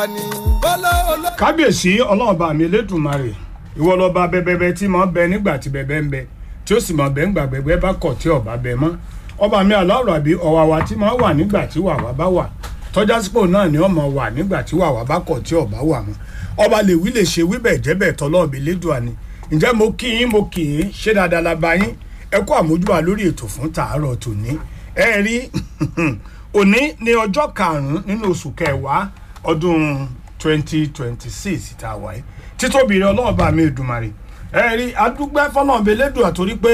kábíyèsí ọlọ́run bá mi elédùnmarè ìwọ lọ́ba bẹ́bẹ́bẹ́ tí mo bẹ nígbà tí bẹ́bẹ́ ń bẹ tí ó sì mọ̀ bẹ́ẹ̀ ńgbà bẹ́bẹ́ bá kọ̀ tí ọba bẹ mọ́ ọba mi aláwọ̀ àbí ọ̀wàwà tí mo wà nígbà tí wàwà bá wà tọ́já sípò náà ni ọmọ wà nígbà tí wàwà bá kọ̀ tí ọba wà mọ́ ọba lè wí lè ṣe wíbẹ̀ jẹ́bẹ̀ tọ́lọ́ọ̀bì lédùá ni ǹjẹ́ mo kí yín mo kì í ṣé dáadáa la bá yín ẹ kú àmójúbà lórí ètò fún tàárọ̀ tòní ẹ rí òní ní ọjọ́ karùn-ún nínú oṣù kẹwàá ọdún twenty twenty six tá a wáyé títóbi rẹ ọlọ́run bá mi Èdùmàrè ẹ rí adúgbẹ́ fọlọ́ọ̀bẹ lẹ́dùn àtòrí pé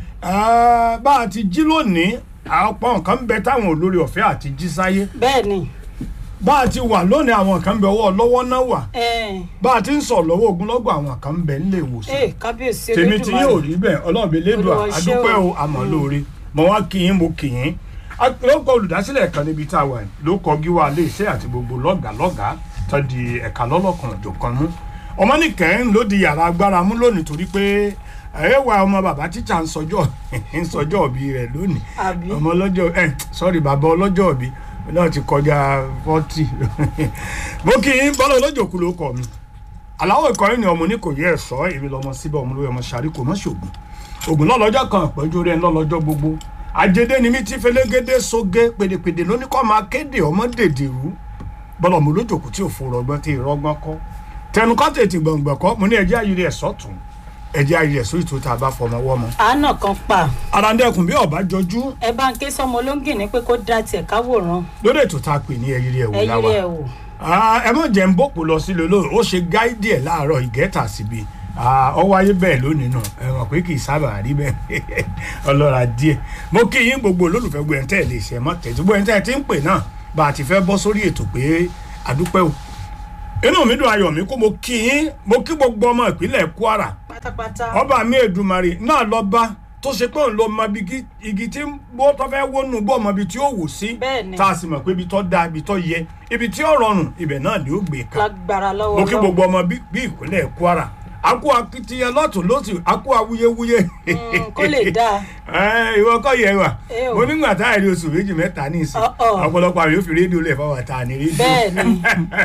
bá a ti jí lónìí ọ̀pọ̀ nǹkan ń bẹ táwọn olórí ọ̀fẹ́ àti jí sáyé bẹ́ẹ̀ ni bá a ti wà lónìí àwọn kan ń bẹ ọwọ́ lọ́wọ́ náà wà ẹ bá a ti ń sọ lọ́wọ́ ogunlọ́gọ̀ àwọn kan ń bẹ nílé ìwòsàn ẹ kábíyèsí tèmi tí yóò rí bẹ́ẹ̀ ọlọ́ọ̀bẹ lẹ́dùn Olúwa ṣé àdúpẹ́ o. o àmọ́ lóore mo wá kí yín mo kì yín lóko olùdásílẹ̀ kan níbi tá a wà ló kọ gíwá ilé iṣẹ́ àti gbogbo lọ́gàá lọ́gàá tó di ẹ̀ka lọ́lọ́kan ọ̀jọ̀kan mú ọmọ nìkẹ́ ló di yàrá agbára mú lónìí torí pé ẹ̀ẹ́wà ọmọ bàbá tíṣà ń sọjọ́ ń sọjọ́ òbí rẹ̀ lónìí Àbí? ọmọ ọlọ́jọ́ ẹ̀ sọ́rí bàbá ọlọ́jọ́ òbí náà ti kọjá fọ́tì mo kì í bọ́lá olójó kú ló kọ mi aláwọ̀ ìkọrin ni ọmọ ní kò yẹ ẹ̀ sọ èmi lọmọ síbẹ̀ ọmọ lórí ọmọ sàrí kò mọ́ ṣògùn ògùn lọ́lọ́jọ́ kan ìpẹ́jù rẹ̀ lọ́lọ́jọ́ gbogbo àjẹdẹ ni mi ti fẹlẹ́gẹ́dẹ́ sóge pèdèpèdè lóní kọ́ máa kéde ọmọ dèdèrú bọ́lá ọmọ olójòkú tí ò fò rọgbọ́n tí ìrọgbọ́n kọ́ tẹnu kọ́ tètè gbọ̀ngbọ̀n kọ́ mo ní ẹjẹ́ ayé rẹ̀ sọ́tún ẹjẹ́ ayé rẹ̀ sórí tó tá a bá fọmọ wọ́mọ. àánà kan pa arandẹ́kùn bí ọba jọjú ẹ bá ń ké sọmọ olóńgì ní pé kó dá tiẹ̀ káwòrán lórí ètò tá a pè ní ẹyí rẹ̀ wò ẹ yí láwa rẹ̀ wò Ah, ẹ mọ̀ jẹ́ ń bòpò lọ sílé olóòrò ó ṣe gáídì ẹ̀ láàárọ̀ ìgẹ́ta síbi ọ wáyé bẹ́ẹ̀ lónìí náà ẹ mọ̀ pé kì í sábà rí bẹ́ẹ̀ ọlọ́ra díẹ̀ mo kí yín gbogbo olólùfẹ́ gbogbo ẹ̀ńtẹ́ lè ṣe mọ́ tẹ̀sí gbogbo ẹ̀ńtẹ́ ti ń pè náà bá a ti fẹ́ bọ́ sórí ètò pé àdúpẹ́ o inú mi dùn ayọ̀ mi kó mo kí yín mo kí gbogbo ọmọ ìpínlẹ̀ Kwara pátápátá ọba mi Èdùmàrè náà lọ bá tó ṣe pé òun ló mọ ibi kí- igi tí bó tó fẹ́ wónú bó mọ ibi tí ó wò sí Bẹ́ẹ̀ni. tá a sì mọ̀ pé ibi tó dáa ibi tó yẹ ibi tí ó rọrùn ibẹ̀ náà ni ó gbé ká lágbára lọ́wọ́ mo kí Ọlọ́run. gbogbo ọmọ bí bí ìpínlẹ̀ Kwara a kú akitiyan lọ́tún lọ́sì a kú awuyewuye Mm, kó lè dáa Ẹ, ìwọ kọ́ yẹ wa Ẹ o. mo nígbà tá a rí oṣù méjì mẹ́ta ní ìsìn Ọ̀ọ̀. ọ̀pọ̀lọpọ̀ àwọn yóò fi rédíò lẹ̀ fáwọn àtà ní rédíò Bẹ́ẹ̀ni.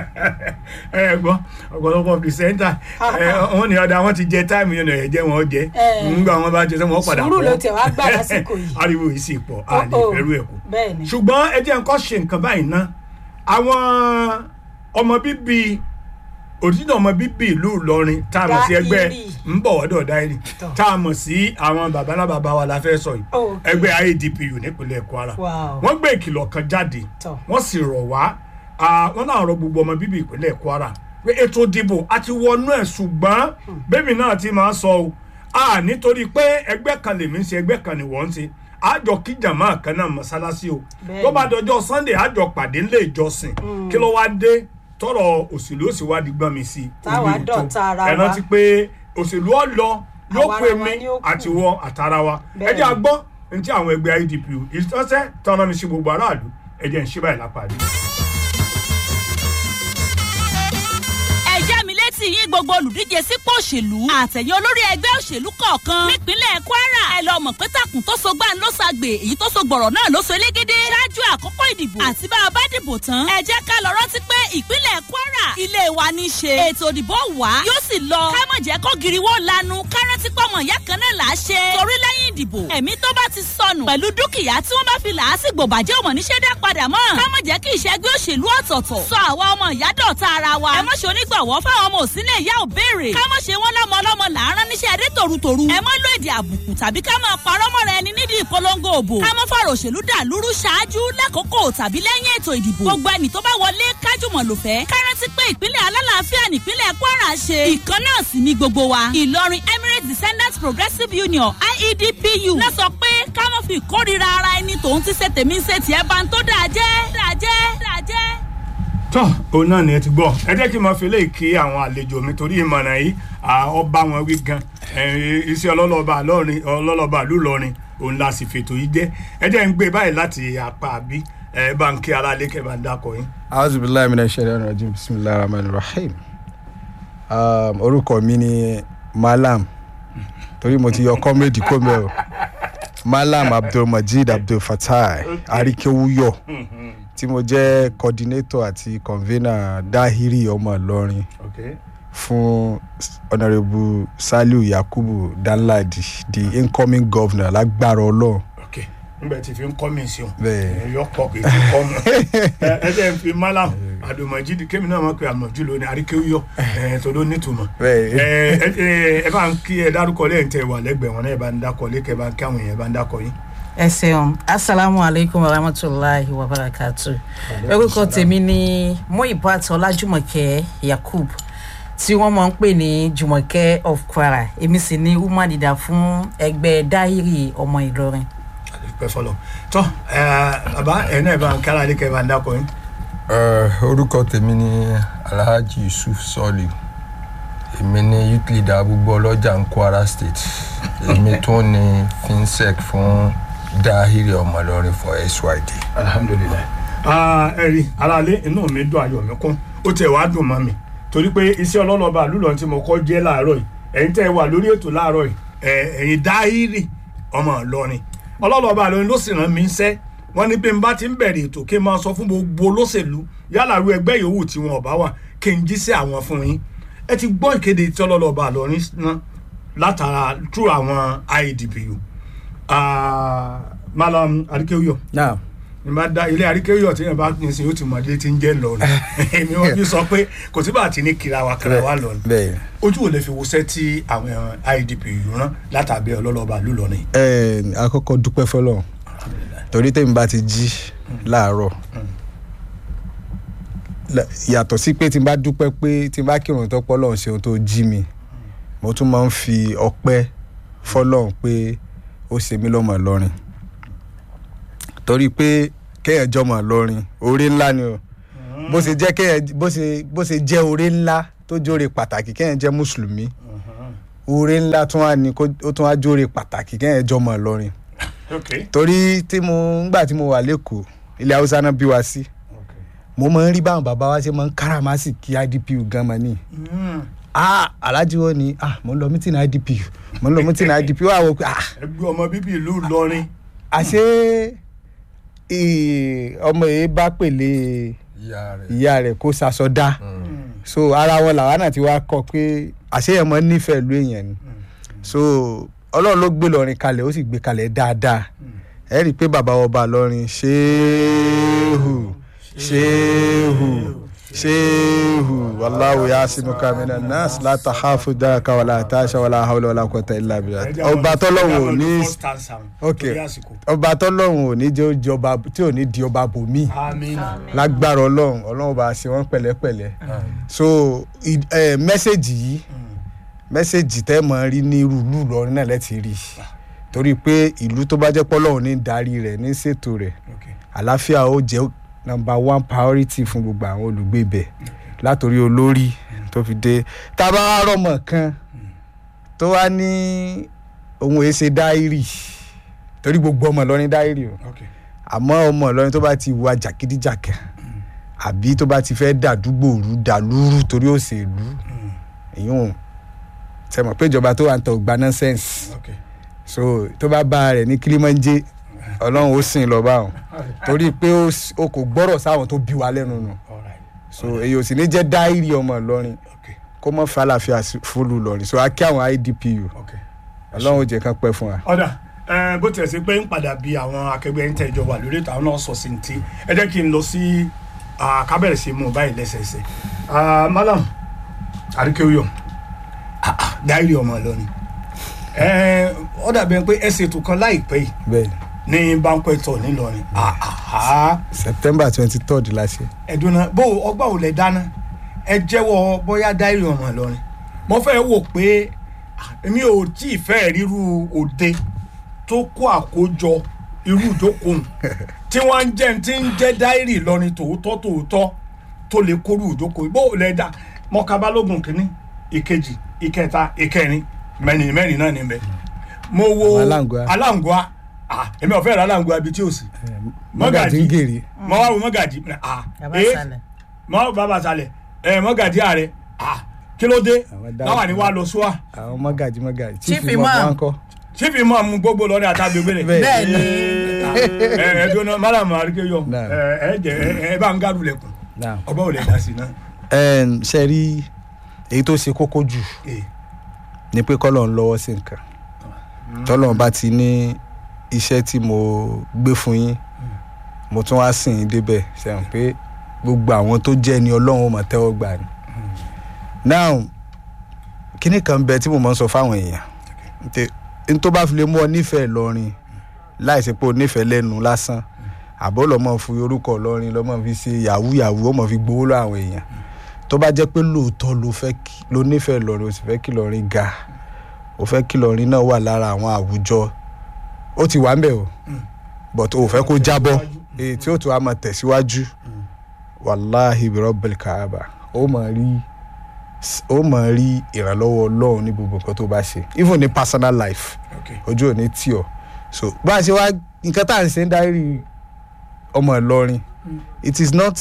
ẹ gbọ́ ọ̀pọ̀lọpọ̀ pìrìsẹ́ńtà wọn ni ọ̀dà wọn ti jẹ táìmù yẹn ẹ̀ jẹ́ wọn jẹ́ Ẹ. nígbà wọn bá jẹ sẹ́ wọn padà Sùúrù pọ̀. ló tẹ̀ wá gbà lásìkò yìí. ariwo yìí sì pọ̀ a lè Ọ̀ọ̀. fẹ́rù ẹ̀ kú bẹ́ẹ̀ni ṣùgbọ́n ẹ jẹ́ nǹkan ṣe nǹkan báyìí ná àwọn ọmọ bíbí òdìdó ọmọ bíbí ìlú Ìlọrin tá a mọ̀ sí ẹgbẹ́ Dáírì. ń bọ̀ wọ́dọ̀ dáírì Tọ́. tá a mọ̀ sí àwọn babalábàbá wa la fẹ́ sọ yìí Okay. ẹgbẹ́ IADPU nípínlẹ̀ Kwara Wow. wọ́n gbé ìkìlọ̀ kan jáde Tọ́. wọ́n sì rọ̀ wá ah, wọ́n náà rọ gbogbo ọmọ bíbí ìpínlẹ̀ Kwara pé ètò ìdìbò àti wọnú ẹ̀ ṣùgbọ́n bẹ́ẹ̀mi náà ti máa sọ o a nítorí pé ẹgbẹ́ kan lèmi ń ṣe ẹgbẹ́ kan ni wọ́n ń ṣe àjọ kí jàmá kan náà mọ́sálásí o Bẹ́ẹ̀ni. tó bá dọjọ́ Sunday àjọ pàdé ńlẹ̀ ìjọsìn kí ló wá dé tọrọ òṣèlú òsì wá di gbọ́n mi sí i Táwa orí òtó. dọ̀tá ara ẹ wa. rántí pé òṣèlú ọ lọ yóò Àwa pè ara wa mí ni ó kù. àti wọ àtàrà wa ẹ Bẹ́ẹ̀ni. jẹ́ àgbọ́ ní ti àwọn ẹgbẹ́ IDPU ìtọ́sẹ́ tọ́nà mi sí gbogbo aráàlú ẹ jẹ́ ń ṣe báyìí lápàdé. ẹ já mi létí yín gbogbo olùdíje sípò òṣèlú àtẹ̀yìn olórí ẹgbẹ́ òṣèlú kọ̀ọ̀kan nípínlẹ̀ Kwara ẹ lọ mọ̀ pé takùn tó so gbá ń ló ṣàgbè èyí tó so gbọ̀rọ̀ náà ló so elégédé ṣáájú àkókò ìdìbò àti bá a bá dìbò tán ẹ jẹ́ ká lọ rántí pé ìpínlẹ̀ Kwara ilé wa ní í ṣe ètò ìdìbò wá yóò sì lọ ká mọ̀ jẹ́ kó giriwó lanu ká rántí pọ̀mọ̀ ìyá kan náà là á ṣe torí lẹ́yìn ìdìbò ẹ̀mí tó bá ti sọnù pẹ̀lú dúkìá tí wọ́n bá fi làásìgbò bàjẹ́ òmò níṣẹ́ dá padà mọ́ ká mọ̀ jẹ́ kí ìṣẹ́gbẹ́ òṣèlú ọ̀tọ̀ọ̀tọ̀ sọ àwa ọmọ ìyá dọ̀tá ara wa ẹ mọ̀ ṣe onígbàwọ́ fáwọn ọmọ òsínlẹ̀ ìyá ò béèrè ká mọ̀ ṣe wọ́n lọ́mọ ọlọ́mọ làárọ̀ níṣẹ́ adé tòrutòru ẹ mọ̀ lo èdè àbùkù tàbí ká máa parọ́ mọ́ra ẹni nídìí ìpolongo òbò ká mọ̀ fọ̀rọ̀ òṣèlú dàlúrú ṣáájú lákòókò tàbí lẹ́yìn ètò ìdìbò gbogbo ẹni tó bá wọlé kájùmọ̀ lò fẹ́ ká rántí pé ìpínlẹ̀ alálàáfíà nípínlẹ̀ Kwara ṣe ìkan náà sì ní gbogbo wa Ìlọrin Emirates Descendants Progressive Union IEDPU náà sọ pé ká mọ̀ fi ìkórira ara ẹni tòun ti ṣe tèmi ṣe tiẹ̀ bá ń tó dáa jẹ́ dáa jẹ́ dáa jẹ́. tọ́ òun náà ni ẹ ti gbọ́ ẹ jẹ́ kí n máa fi léè kí àwọn àlejò mi torí ìmọ̀ràn yìí à, ọba wọn wí gan ẹ, iṣẹ́ ọlọ́lọ́ba lọ́rin ọlọ́lọ́ba ìlú Ìlọrin òun la sì fètò yìí jẹ́ ẹ jẹ́ ń gbé báyìí láti apá àbí ẹ bá ń kí ara lé kẹ́ bá ń dákọ̀ yín. auzu billahi minash shaitani rajim bisimilahi rahman rahim um, orúkọ mi ni malam torí mo ti yọ kọ́mẹ́dì kó mẹ́ o malam abdulmajid abdulfatai arikewuyo tí tí mo jẹ́ coordinator àti convener dahiri ọmọ ìlọrin okay. fún honourable saliu yakubu danladi the incoming governor lágbára ọlọ́run okay. nígbà tí fi ń kọ́ mi sí o bẹ́ẹ̀ yọ pọ̀ kì í fi kọ́ mu ẹ ẹ jẹ́ n fi malam àdùmọ̀jì kémi náà mọ̀ pé àmọ̀jù ló ní àríkéwúyọ̀ ẹ̀ tó ló nítumọ̀ bẹ́ẹ̀ ẹ ẹ ẹ bá ń kí ẹ dárúkọ lẹ́yìn tẹ wà lẹ́gbẹ̀ẹ́ wọn náà ẹ bá ń dákọ lẹ́kẹ̀ẹ́ bá ń kí àwọn èèyàn bá ń dákọ yín. ẹ ṣeun asalaamu aleykum wa rahmatulahi wa barakatu orúkọ tèmi ni muibat ọlájúmọ̀kẹ́ yakub tí wọ́n máa ń pè ní jùmọ̀kẹ́ of kwara èmi sì ni woman leader fún ẹgbẹ́ dáhìrì ọmọ ìlọrin. pẹ fọlọ tọ ẹ bàbá ẹ náà ẹ bá ń kí ara lẹ́kẹ̀ẹ́ bá ń dákọ yín. Eh, orúkọ tèmi ni alhaji yusuf sọlì èmi ni youth leader gbogbo ọlọ́jà ń kwara state èmi tó ní finsec fún dahiri ọmọlọrin for syd. alhamdulilayi. ẹ rí aráalé inú mi dùn ayọ̀ mi kún ó tiẹ̀ wá dùn mọ́ mi torí pé iṣẹ́ ọlọ́lọ́ba àlùlọ tí mo kọ́ jẹ́ láàárọ̀ yìí ẹ̀yin tẹ́ ẹ wà lórí ètò láàárọ̀ yìí ẹ̀ ẹ̀yin dáhírì ọmọ ìlọrin ọlọ́lọ́ba àlọ́rin ló sì rán mi iṣẹ́ wọ́n ní pé n bá ti ń bẹ̀rẹ̀ ètò kí n máa sọ fún gbogbo olóṣèlú yálà ru ẹgbẹ́ yòówù tí wọn ò bá wà kí n jíṣẹ́ àwọn fún yín ẹ ti gbọ́ ìkéde tí ọlọ́lọ́ba àlọ́rin ná látara through àwọn idpu Ah, malam adikeoyo now nígbà dá ilé àríkèyọ tí yẹn bá pín sí ó ti mọ̀dé tí ń jẹ́ lọ́nà èmi wọn fi sọ pé kò sí bá ti ní kira wa kira wa lọ́nà bẹ́ẹ̀ ojú ò lè fi wọṣẹ́ tí àwọn idp yìí rán látàbí ọlọ́lọ́ba lù lọ́nà yìí. ẹ àkọ́kọ́ dúpẹ́ fọlọ́run torí tèmi bá ti jí láàárọ̀ la- yàtọ̀ sí pé tí n bá dúpẹ́ pé tí n bá kírun tó pọ́ lọ́hùn ṣeun tó jí mi mo tún máa ń fi ọpẹ́ fọlọ́run pé ó ṣe mí lọ́mọ lọ́rin torí pé kéèyàn jọmọ lọ́rin oore ńlá ni o bó ṣe jẹ́ kéèyàn bó ṣe bó ṣe jẹ́ oore ńlá tó jóore pàtàkì kéèyàn jẹ́ mùsùlùmí oore ńlá tún wá ní kó ó tún wá jóore pàtàkì kéèyàn jọmọ lọ́rin ok torí tí mo ngbà tí mo wà lẹ́kọ̀ọ́ ilẹ̀ haúsá náà bí wa sí mo máa ń rí báwọn bàbá wa ṣe máa ń káràmásì kí idpu gan ma ní ah alhaji wo ni ah mo ń lọ mítìnì idpu mo ń lọ mítìnì idpu wà wọ pé ah ẹgbẹ́ ọmọ bíbí ìlú Ìlọrin àṣé ì- ọmọ yìí bá pèlè ìyá rẹ̀ ìyá rẹ̀ kó ṣaṣọ dá so ara wọn làwa náà ti wá kọ pé àṣeyàn mọ nífẹ̀ẹ́ ìlú èèyàn ni so ọlọ́run ló gbé lọ́rin kalẹ̀ ó sì gbé kalẹ̀ dáadáa ẹ rí i pé bàbá ọba lọ́rin ṣéhù ṣéhù ṣéhù wàláwù yá sínú kamínà nọ́ọ̀sì látà háfù dáàkà wàlá àtàṣà wàlá hàwùlà wàlá kọta ìlà bìlà ọba tọ́lọ́run ò ní ok ọba tọ́lọ́run ò ní jẹ́ ó di ọba tí ò ní di ọba bòmíì amina lágbára ọlọ́run ọlọ́run bá ṣe wọ́n pẹ̀lẹ́pẹ̀lẹ́ so ì- ẹ, mẹ́sẹ̀gì yìí mẹ́sẹ̀gì tẹ́ mọ̀ rí ní irú ìlú Ìlọrin náà lẹ́tì rí torí pé ìlú tó bá jẹ́ pọ́lọ́run ní darí rẹ̀ ní ṣètò rẹ̀ ok àlàáfíà ó jẹ́ number one priority fún gbogbo àwọn olùgbé ibẹ̀ látòrí olórí tó fi dé tá a bá wá rọmọ kan tó wá ní ohun èsè dáírì torí gbogbo ọmọ Ìlọrin dáírì o ok àmọ́ ọmọ Ìlọrin tó bá ti wà jàkídíjàkà àbí tó bá ti fẹ́ dàdúgbò rú dàlúrú torí òṣèlú èyàn sẹ́mọ̀ pé ìjọba tó wà ń tọ́ gba nonsense ok so tó bá bá rẹ̀ ní kílímọ́njé ọlọ́run ó sìn lọ báwọn torí pé ó s- ó kò gbọ́rọ̀ sáwọn tó bí wa lẹ́nu nù alright so èyí ò sì ní jẹ́ dáírì ọmọ Ìlọrin ok kó mọ́ fẹ́ àlàáfíà sí- fúlù Ìlọrin so a kí àwọn IDPU ok. ọlọ́run ó jẹ́ kán pẹ́ fún wa. ọ̀dà ẹ, bó tiẹ̀ sí pé ń padà bí àwọn akẹgbẹ́ ń tẹ̀jọ wà lórí ètò àwọn náà sọ sí ní ti ẹ jẹ́ kí n lọ sí ah, kábẹ̀rẹ̀ sí mú un báyìí lẹ́sẹẹsẹ Ah, malam àríkèwéyọ dáìrì ọmọ Ìlọrin ẹ, ó dàbí ẹni pé ẹ ṣètò kan láìpẹ́ yìí bẹ́ẹ̀ ní banquet hall nílọrin Ah, ah, September twenty third la ṣe. ẹ̀dùnà bó ọgbà ò lẹ̀ dáná ẹ jẹ́wọ́ bóyá dáìrì ọmọ Ìlọrin mo fẹ́ wò pé ah, èmi ò tí ì fẹ́ ríru òde tó kó àkójọ irú ìjókòó tí wọ́n ń jẹ́ tí ń jẹ́ dáìrì Ìlọrin tòótọ́ tòótọ́ tó lè kórú ìjókòó bó lẹ̀ dá mọ́ká balógun kínní ìkejì ìkẹta ìkẹrin mẹ́rin mẹ́rin náà níbẹ̀ mo wo Àwọn aláǹgbá. aláǹgbá ah, èmi ò fẹ́ ra aláǹgbá ibi tí ò sí mọ́gàjì ń gèrè. mo wá wo mọ́gàjì ah, bàbá eh, sálẹ̀ mọ bàbá sálẹ̀ ẹ mọ́gàjì ààrẹ ah, kí ló dé Àwọn dáhùn. láwọn ni wàá lọ sùá àwọn mọ́gàjì mọ́gàjì Chief chief imam Imam. wọn kọ́ ṣé fi mọ́ mu gbogbo lọ́rin àtàgbègbè rẹ̀. Bẹ́ẹ̀. bẹ́ẹ̀ ni ẹ ẹ dúró mádàmú àríkèyọ Náà. ẹ ẹ jẹ ẹ ẹ bá ń gàdú lẹkùn Now, ọba ò lè dá sí náà. um, ṣe rí èyí tó ṣe kókó jù Ee. ni pé kọ́lọ̀ ń lọ́wọ́ sí nǹkan tọ́lọ̀ bá ti ní iṣẹ́ tí mo gbé fún yín mo tún wá sìn yín débẹ̀ ṣẹ̀wọ̀n pé gbogbo àwọn tó jẹ́ ni ọlọ́run ó máa tẹ́wọ́ gbà ni. now kíní kan bẹ tí mo máa ń sọ fáwọn èèyàn Nte- n tó bá fi lè mú ọ nífẹ̀ẹ́ lọ́rin láìsí pé o nífẹ̀ẹ́ lẹ́nu lásán àbọ̀ lọ́mọ fi orúkọ lọ́rin lọ́mọ fi ṣe yahoo yahoo ó mọ̀ fi gbowó lọ àwọn èèyàn tó bá jẹ́ pé lóòótọ́ ló fẹ́ kí ló nífẹ̀ẹ́ lọ́rin o sì fẹ́ kí lọ́rin ga o fẹ́ kí lọ́rin náà wà lára àwọn àwùjọ ó ti wà ń bẹ̀ o but o ò fẹ́ kó jábọ́ èyí tí ó tún á máa tẹ̀síwájú wàláhì bìrọ̀bìlì kàába ó máa rí ó máa rí ìrànlọ́wọ́ ọlọ́run ní gbogbo nǹkan tó bá ṣe even ní personal life Okay. ojú ò ní tì ọ́ so bá a ṣe wá nǹkan tá à ń ṣe ń dárí ọmọ ìlọrin it is not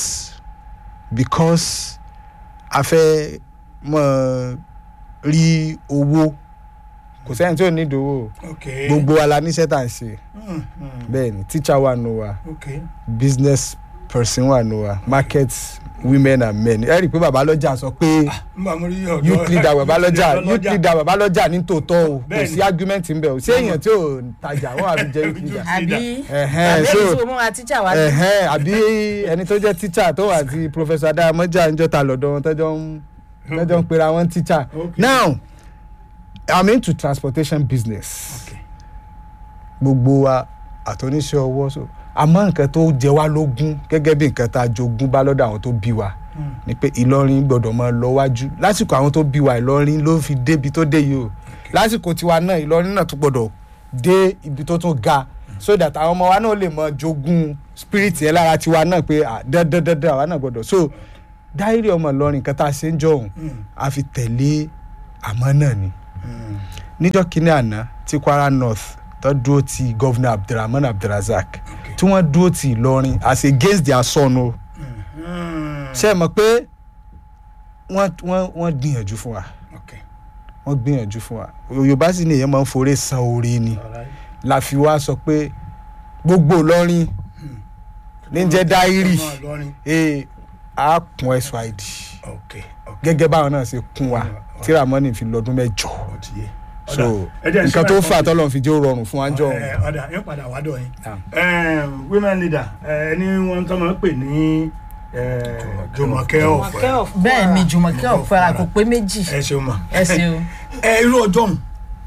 because a fẹ́ mọ̀ rí owó kò sẹ́yìn tí ò ní ìdòwò Okay. gbogbo wa la níṣẹ́ tá à ń ṣe Mm, mm, bẹ́ẹ̀ ni teacher wà nù wa okay. business person wà nù wa market women and men ẹ rí i pé bàbá lọ́jà sọ pé Nígbà mo rí ọ̀dọ́ youth leader bàbá lọ́jà Youth youth leader bàbá lọ́jà ní tòótọ́ o kò Bẹ́ẹ̀ sí ni. argument ń bẹ̀ o ṣé èèyàn tí ò tajà wọ́n àbí jẹ́ youth leader àbí Ẹ̀hẹ́n, àbí so- èyí tí mo múra tíjà wá sí. ẹ̀hẹ́n àbí ẹni tó jẹ́ teacher tó wà àti professor adamoja ń jọta lọ́dọ̀ wọn tọ́jọ́ ń tọ́jọ́ ń pera wọn teacher Okay. now i'm into transportation business Okay. gbogbo wa àtọ́níṣẹ́ ọwọ́ so àmọ́ nǹkan tó jẹ wá lógún gẹ́gẹ́ bí nǹkan tá a jogún bá lọ́dọ̀ àwọn tó bí wa ni pé ìlọrin gbọ́dọ̀ máa lọ wájú lásìkò àwọn tó bí wa ìlọrin ló fi débi tó dé yìí o lásìkò tiwa náà ìlọrin náà tún gbọ́dọ̀ dé ibi tó tún ga so that àwọn ọmọ wa náà lè mọ jogún spirit yẹn lára tiwa náà pé ah, dandan dandan àwa náà gbọ́dọ̀ so dáírì ọmọ ìlọrin nǹkan tá a ṣe ń jọ òun a fi tẹ̀lé àmọ́ náà ni níjọ́ kínní àná tí kwara north tó dúró ti gọ́vnà abdulrahman abdulrazak tí wọ́n dúró ti ìlọrin as against their son o ṣe é mọ̀ pé wọ́n wọ́n wọ́n gbìyànjú fún wa Okay. wọ́n gbìyànjú fún wa yorùbá sì ni èèyàn máa ń foré san oore ni Alright. la fi wá sọ pé gbogbo ìlọrin ní jẹ́ dáírì Ọmọ Ìlọrin. ee a kún syd Okay. Okay. gẹ́gẹ́ báwọn náà ṣe kún wa tí ramoni fi lọ́dún mẹ́jọ Ó ti yé. so Ẹ jẹ́ nǹkan ìṣúná tó ẹ̀kọ́ fà mi. tọ́lọ́ fi jẹ́ ó rọrùn fún wa jọ òun. Ẹ, ọ̀dà yóò padà wá dọ̀ yín. Naam. Ẹ, women leader ẹ ní wọn tó máa ń pè ní ẹ, Jùmọ̀kẹ́ ọ̀fẹ́ bẹ́ẹ̀ ni jùmọ̀kẹ́ ọ̀fẹ́ra kò pé méjì ẹ ṣeun ma. ẹ ṣeun. ẹ irú ọjọ́ òun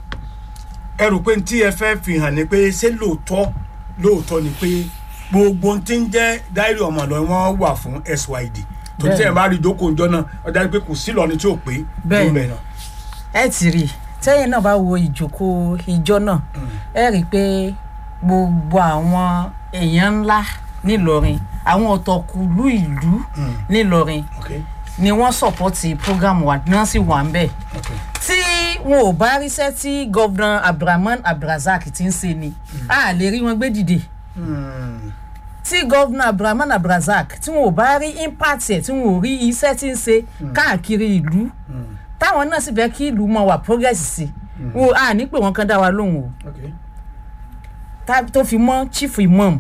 ẹ rò pé tí ẹ fẹ́ fi hàn ní pé ṣé lóòótọ́ lóòótọ́ ni pé gbogbo ohun tí ń jẹ́ dáírì ọmọ lọ wọ́n wà fún SYD torí tí ẹ bá rí ìjókòó ìjọ náà ọjà pé kò sí lọ́ni tí ò pé Bẹ́ẹ̀. lóun bẹ̀ náà. ẹ ti rí i tẹ́yìn náà bá wo ìjókòó ìjọ náà ẹ rí i pé gbogbo àwọn èèyàn ńlá nílọrin àwọn ọ̀tọ̀kùlú ìlú nílọrin Okay. ni wọ́n sọ̀pọ̀tì program wa ni wọ́n sì wà ń bẹ̀ Okay. tí wọn ò bá ríṣẹ́ tí gọ́vnà abdulrahman abdulrasaq ti ń ṣe ni a lè rí wọn gbé dìde Hmm. tí gọ́vnà abdulrahman abdulrasaq tí wọn ò bá rí impact ẹ̀ tí wọn ò rí iṣẹ́ tí ń ṣe káàkiri ìlú táwọn náà sì fẹ́ kí ìlú mọ wà progress sí wọn à ní pé wọn kan dá wa lóhùn o Okay. tá- tó fi mọ́ chief imam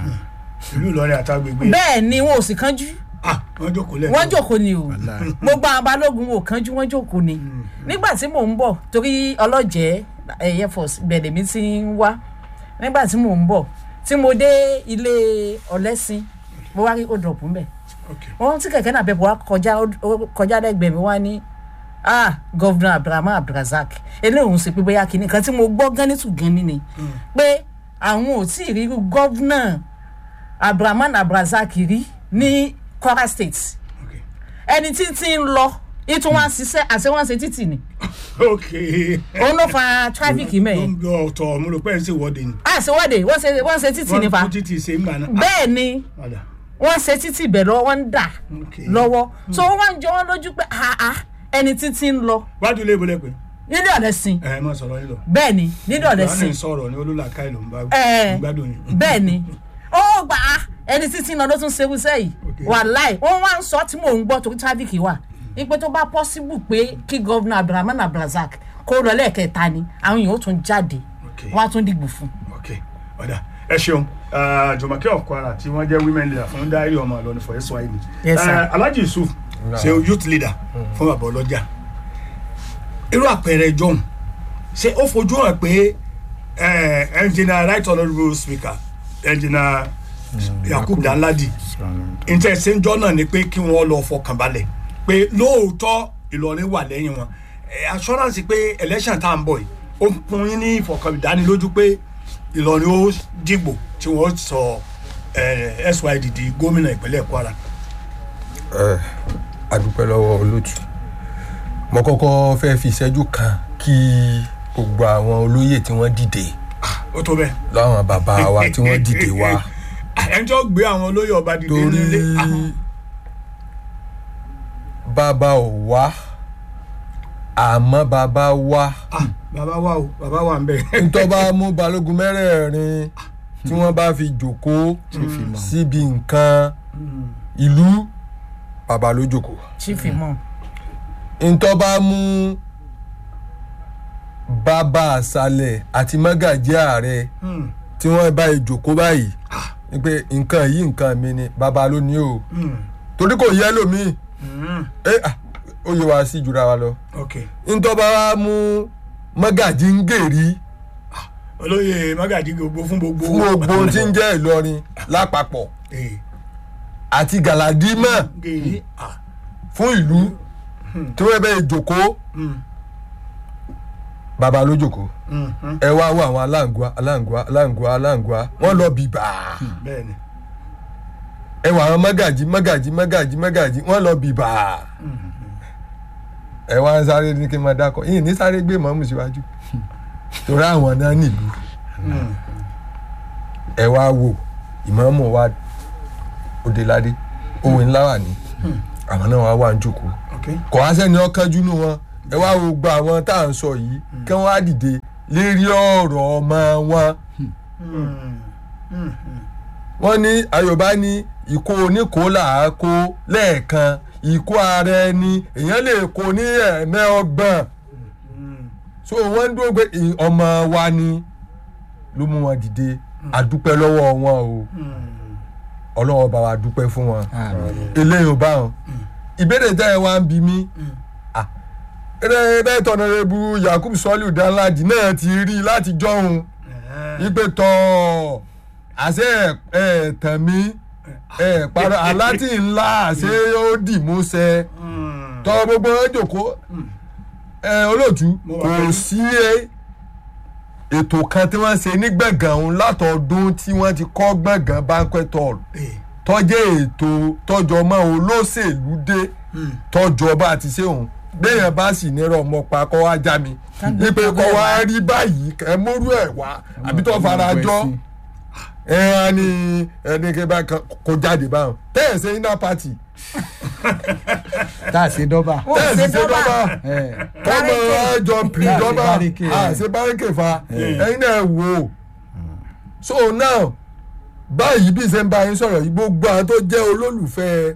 ìlú Ìlọrin àtàgbègbè bẹ́ẹ̀ ni wọn ò sì kánjú ah wọ́n jókòó lẹ́nu. wọ́n jókòó ni o gbogbo àwọn balógun ò kánjú wọ́n jókòó ni nígbà tí mò ń bọ̀ torí ọlọ́jẹ́ air force bẹ̀rẹ̀ mi ti ń wá nígbà tí mò ń bọ̀ tí mo dé ilé ọ̀lẹ́sìn mo wá rí odòpù mbẹ̀ Okay. wọ́n tí kẹ̀kẹ́ náà bẹ̀ bọ̀ wá kọjá ó kọjá lẹ́gbẹ̀ẹ́ mi wá ní ah gọ́vnà abdulrahman abdulrasaq eléyìí ń ṣe pé bóyá kìíní kan tí mo gbọ́ gánítù gan ni ni pé àwọn ò tí ì rí gọ́vnà abdulrahman abdulrasaq rí ní kwara state Okay. ẹni tí tí ń lọ ìtún wá ṣiṣẹ́ àti wọ́n ṣe títì ni Okay. òun ló fa tráfíkì mẹ́yìn Ló ń gbọ́ ọ̀tọ̀ mo rò pé ẹ̀ ń ṣèwọ́de ni. àṣewọ́de wọ́n ṣe wọ́n ṣe títì nípa wọ́n tún títì ṣe ń gbà náà. bẹ́ẹ̀ ni Ọ̀dà. wọ́n ṣe títì bẹ̀ lọ́wọ́ wọ́n ń dà Okay. lọ́wọ́ so wọ́n wá ń jọ wọ́n lójú pé àá ẹni títí ń lọ wájú ilé ìbò lẹ́pẹ́. nílé ọ̀lẹ́sìn ẹ mọ sọ̀rọ̀ yín lọ. bẹ́ẹ̀ ni nílé Yohane ọ̀lẹ́sìn sọ̀rọ̀ ní olùlàkà ìlú ń bá Ẹ. gbádùn yín. bẹ́ẹ̀ ni ó gbà á ẹni títí ń lọ ló tún ṣe wíṣẹ́ yìí Okay. wàláì wọ́n wá ń sọ tí mò ń gbọ́ torí tráfíkì wà ipe tó bá pọ́síbù pé kí gọ́vnà abdulrahman abdulrasaq kó lọ lẹ́ẹ̀kẹta ni àwọn èèyàn ó tún jáde ok wọ́n á tún dìgbò fún. ok ọ̀dà ẹ ṣeun Ah, jùmọ̀kẹ́ of kwara tí wọ́n jẹ́ women leader fún dáírì ọmọ ìlọrin for sy ni Yes, sir. Eh, alhaji yusuf ṣe youth leader fún bàbá ọlọ́jà irú àpẹẹrẹ john ṣé ó fojú hàn pé eh, engineer right honourable speaker engineer yakub danladi ìtẹ̀síńjọ́ náà ni pé kí wọ́n lọ fọkàn balẹ̀ pé lóòótọ́ ìlọrin wà lẹ́yìn wọn Eh, assurance pé election tá à ń bọ̀ yìí ó fún yín ní ìfọkàndánilójú pé ìlọrin ó dìgbò tí wọ́n sọ eh, syd di gómìnà ìpínlẹ̀ kwara. ẹ adúpẹ́ lọ́wọ́ olótù mo kọ́kọ́ fẹ́ fi ìṣẹ́jú kan kí gbogbo àwọn olóyè tí wọ́n dìde ó tó bẹ́ẹ̀. láwọn bàbá wa tí wọ́n dìde wá ẹnjọ́ gbé àwọn olóyè ọba dìde torí nílé. Ah, bàbá ò wá àmọ́ bàbá wá ah, bàbá wa o bàbá wa ń bẹ̀. ntọ́ bá mú balógun mẹ́rẹ̀ẹ̀rin tí wọ́n bá fi jòkó síbi nǹkan ìlú bàbá ló jòkó chief imam ntọ́ bá mú bàbá àṣàlẹ̀ àti mọ́gàjí ààrẹ Hmm, tí wọ́n bá ìjòkó báyìí ni pé nǹkan yìí nǹkan mi ni bàbá ló ní o hmm, torí kò yẹ lómi hmm, ẹ ah, ó yẹ wá sí jura wa lọ ok ntọ́ bá wá mú mọ́gàjí ń gèrí olóyè magaji gbogbo fún gbogbo. fún gbogbo ohun tí ń jẹ́ ìlọrin lápapọ̀ Eh, àti gàládímọ̀ gèyí. ah, fún ìlú tí wọ́n bẹ́ẹ̀ jòkó hmm, bàbá ló jòkó hmm, hmm, ẹ wá wọ àwọn aláǹgbá aláǹgbá aláǹgbá aláǹgbá wọ́n lọ bìbà bẹ́ẹ̀ni. ẹ wọ àwọn mọ́gàjí mọ́gàjí mọ́gàjí mọ́gàjí wọ́n lọ bìbà ẹ wá ń sáré ní kí n máa dákọ̀ yìí ní sáré gbé mọ́mù síwájú torí àwọn náà nílùú Hmm, ẹ wá wò ìmọ̀ọ́mù wa òdeládé òwe ńlá wà ní àwọn náà wá wà ń jòkó ok. kò wá sẹ́ni ọ̀kanjú nù wọn ẹ wá wo gba àwọn tá à ń sọ yìí kí wọ́n á dìde lérí ọ̀rọ̀ ọmọ wọn Hmm, hmm, wọ́n ní ayọ̀bá ní ìkó oníkóòlà á kó lẹ́ẹ̀kan ìkó ara ẹni èèyàn lè kó ní ẹ̀ẹ́mẹ́ ọgbọ̀n hmm, so wọ́n ń dúró pé ì- ọmọ wa ni ló mú wọn dìde àdúpẹ́ lọ́wọ́ wọn o hmm. ọlọ́wọ́ bá wa dúpẹ́ fún wọn eléyìí ò bá wọn ìbéèrè tẹ́ ẹ wá ń bi mí ah, ẹ̀rẹ́ tọ̀nàrẹ́bù yakub sọ́lù danladi náà ti rí láti jọ́hun Eh, ipe tọ́ àṣẹ ẹ̀ tàn mí ẹ̀ parọ́ aláti ńlá àṣẹ ó dì mú ṣẹ hmm, tọ́ gbogbo ẹ̀ jòkó ẹ̀ olóòtú Mo wà kò pẹ̀lú. sí ẹ- ètò kan tí wọ́n ṣe ní gbọ̀ngàn òun látọ̀ọ́dún tí wọ́n ti kọ́ gbọ̀ngàn banquet hall eh, tọ́jẹ́ ètò tọ́jọ́ mọ́ olóṣèlú dé hmm. tọ́jọ́ bá ti ṣe òun béèyàn bá sì nírọ̀ ọmọ pa kọ́ wá já mi Kágbé ipe kọ́ kábẹ́ wá wá. rí báyìí ẹ mórí ẹ̀ wá àbí tó fara jọ ẹ á ní ẹni kí bá kan kó jáde báwọn tẹ́ẹ̀ ṣe iná pati tá a ṣe dọ́bà. Ó tẹ́ẹ̀ ṣe sì ṣe dọ́bà. dọ́bà ẹ kọ́mọ ẹjọ́ pìrì dọ́bà báríkè, ẹ. àṣẹ báríkè fa ẹyin náà wò ó so now báyìí bí ṣe ń bá yín sọ̀rọ̀ yìí gbogbo àwọn tó jẹ́ olólùfẹ́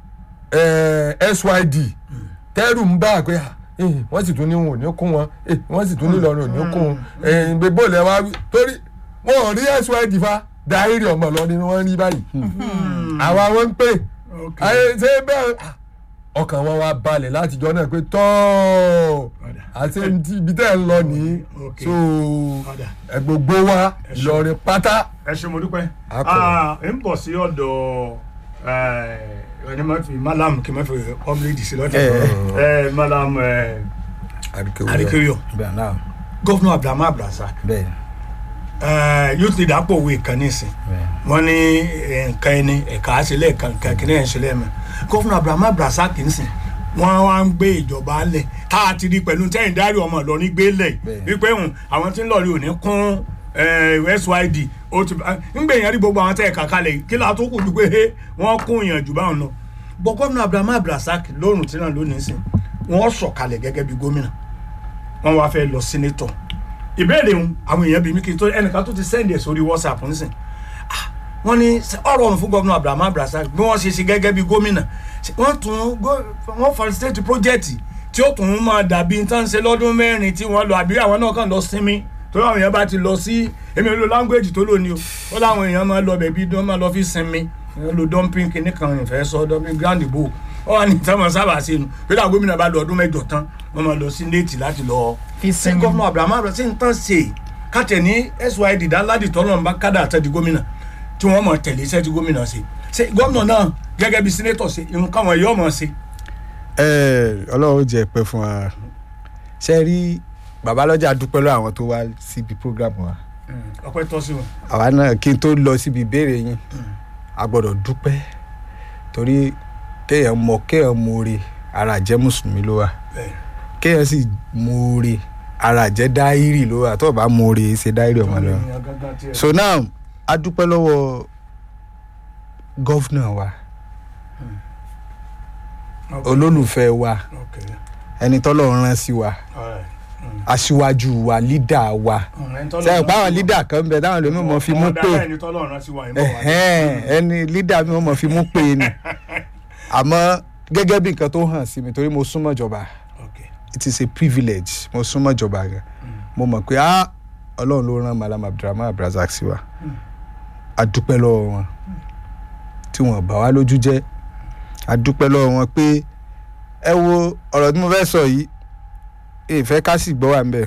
eh, syd tẹ́rù ń bá pé ah, eh, wọ́n sì tún ní wọn ò ní kún wọn eh, wọ́n sì tún ní lọ́rùn ò ní kún wọn eh, gbogbo ilẹ̀ wa wí- torí wọn ò rí syd fa dáírì ọmọ lọ ni wọ́n rí báyìí àwa wọn ń pè ok. ayé ṣe bẹ́ẹ̀ ah, ọkàn wọn wá balẹ̀ látijọ́ náà pé tọ́ọ̀ Ọ̀dà. àti ti ibi tẹ́ ẹ̀ ń lọ ní Ok. so Ọ̀dà. ẹ gbogbo wa Ìlọrin pátá ẹ ṣe mo dúpẹ́ A kọ̀. Ah, ń bọ̀ sí ọ̀dọ̀ ẹni máa fi malam kí n máa fi ọmọlẹ́dì sí lọ́tọ̀ ẹ malam eh, Adekeyo bẹ́ẹ̀ náà gọ́fúnà abdulhamid abdulrasaq bẹ́ẹ̀ eh, youth leader pọ̀ òwe kan nísìn bẹ́ẹ̀ wọ́n ní eh, nǹkan ẹni ẹ̀ka àṣẹlẹ̀ kan nǹkan kìnìún ẹ̀ ń ṣẹlẹ̀ mọ́ gọ́fúnà abdulhamid abdulrasaq nísìn wọ́n wá ń gbé ìjọba lẹ̀ tá a ti rí pẹ̀lú tẹ́yìn dárí ọmọ Ìlọrin gbé lẹ̀ Bẹ́ẹ̀. wípé hùn àwọn tí ń lọ rí òní kún eh, syd ó ti ń gbé yẹn rí gbogbo àwọn tẹ́ ẹ̀ka kalẹ̀ yìí, kí la tó kù ju pé eh, wọ́n kún yàn jù báwọn lọ bọ́ gọ́fúnà abdulhamid abdulrasaq lórun tí náà lónìí sìn wọ́n sọ̀kalẹ̀ gẹ́gẹ́ bí gómìnà wọ́n wá fẹ́ lọ sínétọ̀ ìbéèrè ń àwọn èèyàn bí mi kì í tó ẹnìkan tó ti sẹ́ndì ẹ̀ sórí whatsapp nísìn Ah, wọ́n ní ṣé ọ̀rọ̀ ọ̀run fún gómìnà abraham abdulrasaq bí wọ́n ṣe ṣe gẹ́gẹ́ bí gómìnà ṣé wọ́n tún gó- wọ́n facilitate project tí ó tún máa dàbí n tán ṣe lọ́dún mẹ́rin tí wọ́n lọ àbí àwọn náà kàn lọ sinmi tó àwọn èèyàn bá ti lọ sí èmi ò lo language tó lò ní o ó láwọn èèyàn máa lọ bẹ̀bí wọ́n máa lọ fi sinmi wọ́n lo dumping kìíní kan ìfẹ́ sọ dumping grand bow ó wà ní ìtàn sábà sí inú pé táwọn gómìnà bá lọ ọdún mẹ́jọ tán wọ́n máa lọ sí néètì láti lọ Fi sí sinmi. gọ́fúnà abrahamu abrahamu sí nǹkan ṣe kátẹ̀ ní syd dánládì tọ́lọ́run bá kádà àtẹ̀dí gómìnà tí wọ́n mọ̀ tẹ̀lé iṣẹ́ tí gómìnà ṣe ṣe gómìnà náà gẹ́gẹ́ bí sínétọ̀ ṣe irun káwọn èèyàn mọ̀ ṣe. ẹ ọlọ́run jẹ́ pẹ́ fún wa ṣe rí babalọ́jà dúpẹ́ lọ́wọ́ àwọn tó wá síbi program wa ọpẹ́ tọ́ sí wọn. àwa náà kí n tó lọ síbi ìbéèrè yín a gbọ́dọ̀ dúpẹ́ torí kéèyàn mọ kéèyàn mọ̀ọ́re ara jẹ́ mùsùlùmí ló wà bẹ́ẹ̀ kéèyàn sì mọ̀ọ́re ara jẹ́ dáírì ló wà tó o bá mọ̀ọ́re ṣe dáírì ọmọ lọ. ènìyàn gangan tiẹ̀. so now a dúpẹ́ lọ́wọ́ gọ́fúnà wa Okay. olólùfẹ́ wa Okay. ẹni tọ́lọ́run rán sí wa All right. Mm. aṣíwájú wa lídà wa Mm, ẹni tọ́lọ́run sẹ́yìn rán pàwọn sí wa. lídà kan bẹ táwọn lómi mọ̀ fi mú Ọ̀dà pé bẹ́ẹ̀ ni tọ́lọ́run rán sí wa, ìbọn wa. ẹ̀hẹ́n, ẹni lídà mi mọ̀ fi mú pé ni àmọ́ gẹ́gẹ́ bí nǹkan tó hàn sí mi torí mo súnmọ́ ìjọba Okay. it is a privilege mo súnmọ́ ìjọba gan mo mọ̀ pé ah ọlọ́run ló rán malam abdulrahman abdulrasaq sí wa a dúpẹ́ lọ́wọ́ wọn tí wọ́n bà wá lójú jẹ́ a dúpẹ́ lọ́wọ́ wọn pé ẹ wo ọ̀rọ̀ tí mo fẹ́ sọ yìí ìfẹ́ ká sì gbọ́ wà ń bẹ̀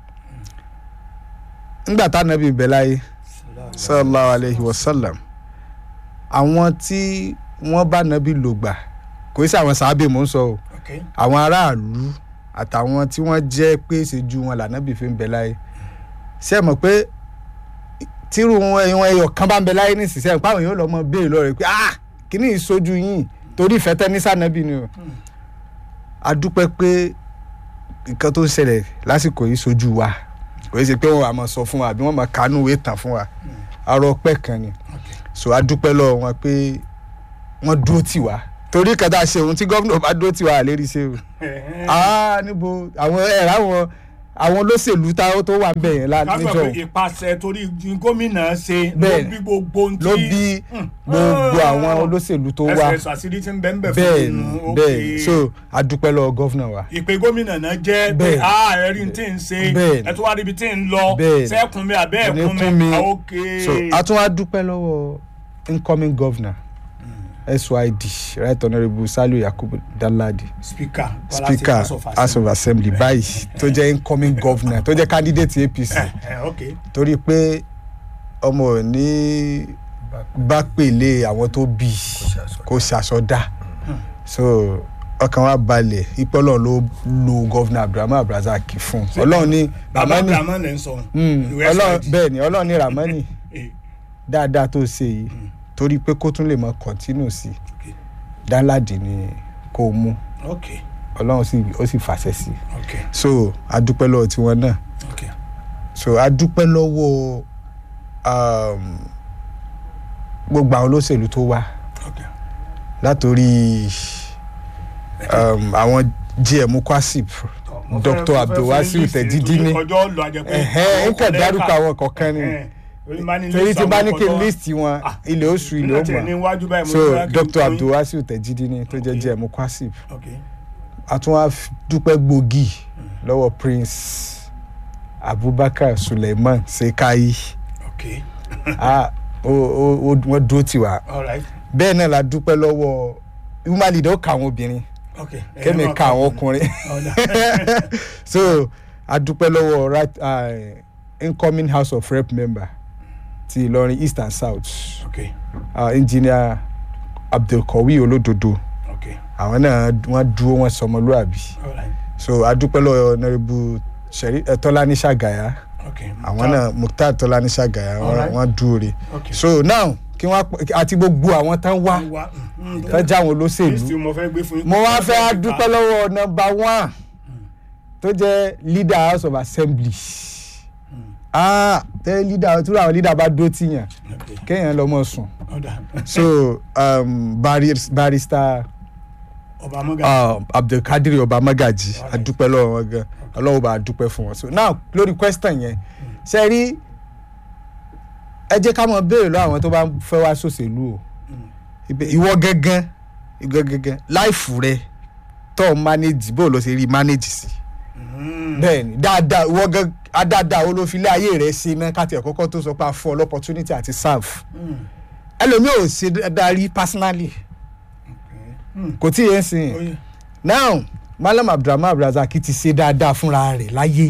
ńgbà tá nàbí ibẹ̀ láyé sallallahu alayhi wa sallam àwọn tí wọ́n bá nàbí lò gbà kò sí àwọn sàábì mò ń sọ o Okay. àwọn aráàlú àtàwọn tí wọ́n jẹ́ pé ìṣèjú wọn lànàbì fi ń bẹ láyé ṣé ẹ mọ̀ pé tírú wọn ẹ̀yàn ẹyọ kan bá ń bẹ láyé nísinsìnyí ẹ̀ pàwọn èèyàn lọ mọ béèrè lọ́rẹ̀ pé ah kíní ìṣojú yín torí ìfẹ́ tẹ́ ní sànàbì ni o a dúpẹ́ pé nǹkan tó ń ṣẹlẹ̀ lásìkò yìí ṣojú wa kò ṣe pé wọn wà máa sọ fún wa àbí wọn máa kánú ìwé tàn fún wa arọ ọpẹ́ kan ni so a dúpẹ́ lọ́wọ́ wọn pé wọ́n dúró tì wá torí kẹta ṣe ohun tí gómìnà bá dúró tì wá àlérí ṣe o Ẹ̀hẹ́n. ah níbo àwọn ẹ̀rọ àwọn àwọn olóṣèlú tá- tó wà ń bẹ̀ yẹn lá- ká níjọ gbọ́ pé ìpàṣẹ torí gómìnà ṣe ló Bẹ́ẹ̀. bí gbogbo ohun tí ló bí gbogbo àwọn olóṣèlú tó wá ẹsẹ̀ àṣírí tí ń bẹ́ ń bẹ̀ fún bẹ́ẹ̀ inú ni bẹ́ẹ̀ so a dúpẹ́ lọ́wọ́ gọ́fìnà wa ìpè gómìnà náà jẹ́ pé Bẹ́ẹ̀. a ẹ̀rí tí ń ṣe Bẹ́ẹ̀. ẹ tó wá ríbi tí ń lọ Bẹ́ẹ̀. sẹ́kùn mi àbẹ́ Kò ní ẹ̀kún kún mi mi. Ah, ok so a tún wá dúpẹ́ lọ́wọ́ incoming governor syd right honourable saliu yakubu danladi speaker speaker House of house of assembly báyìí tó jẹ́ incoming governor tó jẹ́ candidate apc Eh, ok torí pé ọmọ ò ní bá pèlè àwọn tó bí kó ṣàṣọdá so ọkàn wa balẹ̀ ipò ọlọ́run ló lo governor abdulrahman abdulrasaq fún ọlọ́run ní bàbá ramani abdulhamid lè ń sọ Mm, ìwé ọlọ́run SID. bẹ́ẹ̀ ni ọlọ́run ní ramani Eh, dáadáa tó ṣe yìí torí pé kó tún lè mọ continue sí ok dánládì ni kó mú ok ọlọ́run sì ó sì fàṣẹ sí ok so adúpẹ́ lọ́wọ́ tiwọn náà ok so adúpẹ́ lọ́wọ́ um, gbogbo àwọn olóṣèlú tó wá ok látòrí um, àwọn gm kwasip Mo fẹ́- dr mo fẹ́ abdulwasiu fún list tẹ̀jídí ní nítorí ọjọ́ lọ àjẹpẹ́ ẹ̀hẹ́n ń kàn dárúkọ àwọn kọ̀ọ̀kan ni torí tí bá ní kí n list wọn ilé oṣù ilé ó mọ̀ so dr abdulwasiu tẹ̀jídí ní tó jẹ́ Okay. gm kwasip ok àtúnwá dúpẹ́ gbòógì lọ́wọ́ prince abubakar suleiman sekai ok ah o o o wọ́n dúró tì wá all right bẹ́ẹ̀ náà la dúpẹ́ lọ́wọ́ human leader ó ka àwọn obìnrin ok kémi ka àwọn ọkùnrin so a dúpẹ́ lọ́wọ́ right uh, incoming house of rep member ti ìlọrin east and south ok uh, engineer abdulkawi olódodo ok àwọn náà wọ́n dúró wọ́n sọmọlúàbí all right so a dúpẹ́ lọ́wọ́ honourable seri uh, tọ́lání ṣàgàyà ok àwọn náà mukhtar tọ́lání ṣàgàyà wọ́n- Alright. wọ́n dúró re ok so now kí wọ́n á- àti gbogbo àwọn tán wá wá tán jáwọn list olóṣèlú mo fẹ́ gbé fún yín mo wá fẹ́ á dúpẹ́ lọ́wọ́ nọmba one tó jẹ́ leader house of assembly ah tẹ́ leader tí àwọn leader bá dó tìyàn ok kéèyàn lọ mọ̀ sùn ọ̀dà so um, baris, barrister ọba amọ́gà um, abdulkadir obamagaji adúpẹ́ lọ́wọ́ wọn gan ọlọ́wọ́ bá a dúpẹ́ fún wọn so now lórí question yẹn ṣe rí ẹ jẹ́ ká mọ̀ béèrè lọ́wọ́ àwọn tó bá fẹ́ wá sòṣèlú o Ibẹ̀- ìwọ gángan ìwọ gángan láìfù rẹ tó o manage bó o lọ ṣe rí manage sí bẹ́ẹ̀ ni dáadáa wọ́n gan adáadáa wo ló fi ilé ayé rẹ̀ ṣe náà káti ẹ̀ kọ́kọ́ tó sọ pé a fún ọ lọ́pọ̀tunity àti serve ẹlòmíì ò ṣe dáadáa rí personally kò tí ì yẹn sìn Ó yẹ. now malam abdulrahman abdulrasaq ti ṣe dáadáa fúnra rẹ̀ láyé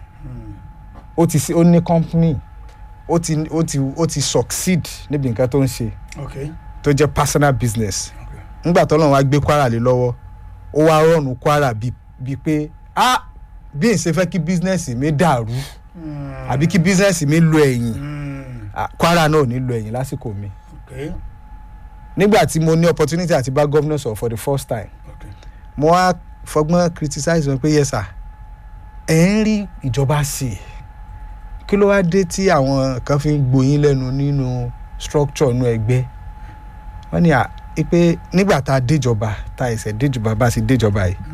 ó ti ṣe ó ní company ó ti ó ti ó ti succeed níbi nǹkan tó ń ṣe ok tó jẹ́ personal business ok nígbà tó lọ́n wá gbé kwara lé lọ́wọ́ ó wá rọ̀nù kwara bíi bíi pé ah bí n ṣe fẹ́ kí business mi dàrú àbí kí business mi lo ẹ̀yìn Mm, ah, kwara náà ò ní lo ẹ̀yìn lásìkò mi ok nígbà tí mo ní opportunity àti bá governor sọ̀rọ̀ for the first time ok mo wá fọgbọ́n criticize wọn pé yes sir ẹ̀ ń rí ìjọba sí i kí ló wá dé tí àwọn kan fi ń gboyín lẹ́nu nínú structure inú ẹgbẹ́ wọ́n ní à pé nígbà tá a déjọba tá a ẹsẹ̀ déjọba bá a sì déjọba yìí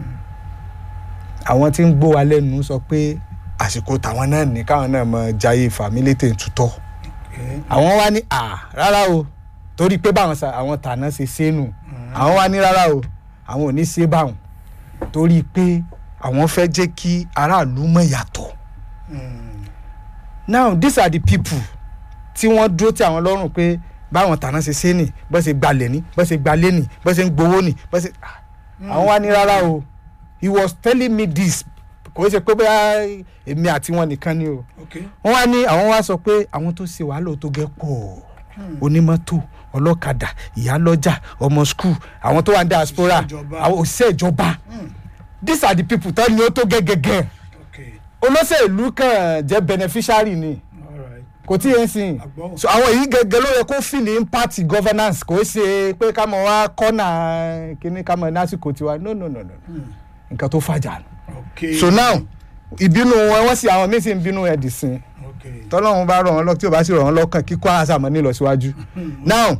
àwọn tí ń gbó wa lẹ́nu sọ pé àsìkò tàwọn náà ní káwọn náà mọ jayé fàmílétè tutọ́ ok àwọn wá ní à rárá o torí pé báwọn sa àwọn tàná ṣe sẹ́nu àwọn wá ní rárá o àwọn ò ní ṣe báwọn torí pé àwọn fẹ́ jẹ́ kí aráàlú mọ̀ yàtọ̀ Mm, now these are the people tí wọ́n dúró tí àwọn lọ́rùn pé báwọn tàná ṣe ṣe nì bọ́ ṣe gbalẹ̀ ní bọ́ ṣe gbalẹ̀ ní bọ́ ṣe ń gbowó ní bọ́ ṣe ah, àwọn wá ní rárá o he was telling me this kò ṣe pé bóyá èmi àti wọn nìkan ni o ok wọ́n wá ní àwọn wá sọ pé àwọn tó ṣe wàhálà tó gẹ́ pọ̀ onímọ́tò ọlọ́kadà ìyálọ́jà ọmọ skul àwọn tó wà ní diaspora Òṣìṣẹ́ ìjọba. àwọn òṣìṣẹ́ ìjọba these are the people tó ní ó tó gẹ́gẹ́gẹ́ ok olóṣèlú kan jẹ́ beneficiary ni alright kò tí yẹn sìn Àgbọ̀. so àwọn èyí gẹ́gẹ́ ló yẹ kó fìlì impact governance kò ṣe pé ká mọ̀ wá kọ́nà kíní ká mọ̀ lásìkò tiwa no no no no nǹkan tó fàjà nù ok so now ìbínú wọn wọ́n sì àwọn míín sì ń bínú ẹ̀ dì sí i ok tọ́lọ́run bá rọ̀ wọ́n lọ tí ò bá sì rọ̀ wọ́n lọ́kàn kíkọ́ àṣàmọ́ nílọsíwájú now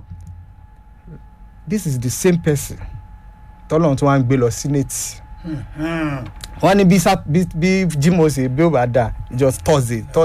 this is the same person tọ́lọ́run tí wọ́n á ń gbé lọ senate Hmm, wọ́n ní bí sá- bí bí jimoh ṣe bí ó bá dà just thursday thursday